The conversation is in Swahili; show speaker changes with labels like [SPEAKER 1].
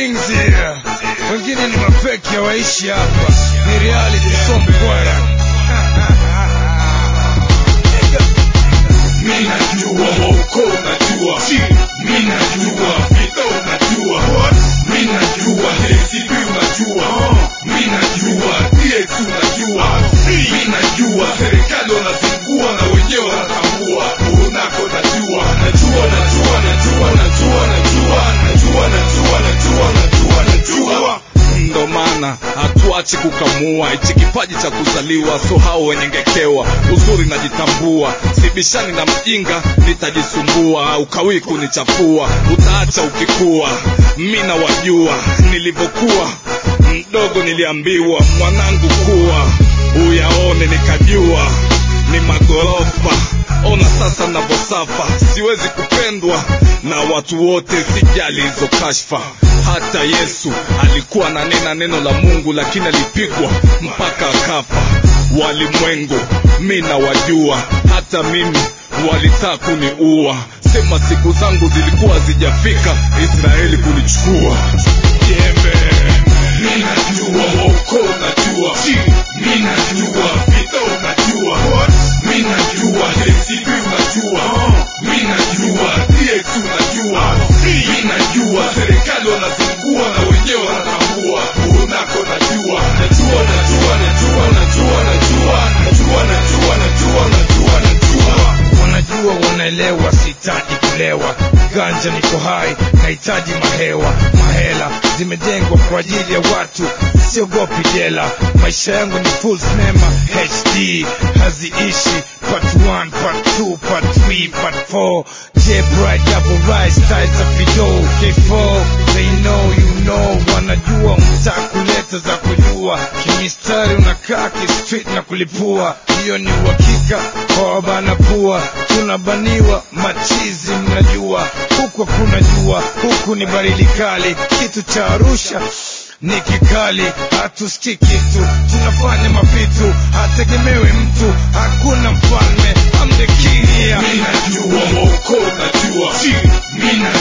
[SPEAKER 1] kings here wengine ni mafeki hawaishi hapa ni reality so mkwara
[SPEAKER 2] Mimi najua wauko unajua Mimi najua Vito unajua Mimi najua ACB unajua Mimi najua DX unajua Mimi najua serikali wanazingua na wenyewe wanatambua Unako najua Najua najua najua najua najua Najua najua najua najua najua
[SPEAKER 3] ndo maana hatuachi kukamua hichi kipaji cha kuzaliwa so hao wenyengekewa uzuri najitambua sibishani na mjinga nitajisumbua ukawii kunichafua utaacha ukikua mi nawajua nilivyokuwa mdogo niliambiwa mwanangu kuwa uyaone nikajua ni magorofa ona sasa navyosafa siwezi kupendwa na watu wote sijali hizo kashfa hata yesu alikuwa ananena neno la mungu lakini alipigwa mpaka akafa walimwengu mi nawajua hata mimi walitaka kuniua sema siku zangu zilikuwa zijafika israeli kunichukua jembe
[SPEAKER 2] Mimi najua wauko unajua Mimi najua Vito unajua Mimi najua ACB unajua Mimi najua DX unajua Mimi najua serikali wanazingua na wenyewe wanatambua Unako najua Najua najua najua najua najua Najua najua najua najua najua
[SPEAKER 1] wanajua wanaelewa sihitaji kulewa ganja niko hai nahitaji mahewa mahela zimejengwa kwa ajili ya watu siogopi jela maisha yangu ni full cinema hd haziishi part 1 part 2 part 3 part 4 j bright double rise styles za fido k4 they know you know wanajua mtaa kuleta za kujua kimistari unakaa kistreet na kulipua hiyo ni uhakika kwa wabana pua tunabaniwa machizi mnajua huku hakuna jua huku ni baridi kali kitu cha arusha ni kikali hatusikii kitu tunafanya mapitu hategemewi mtu hakuna mfalme I'm the king here
[SPEAKER 2] Mimi najua wauko unajua Mimi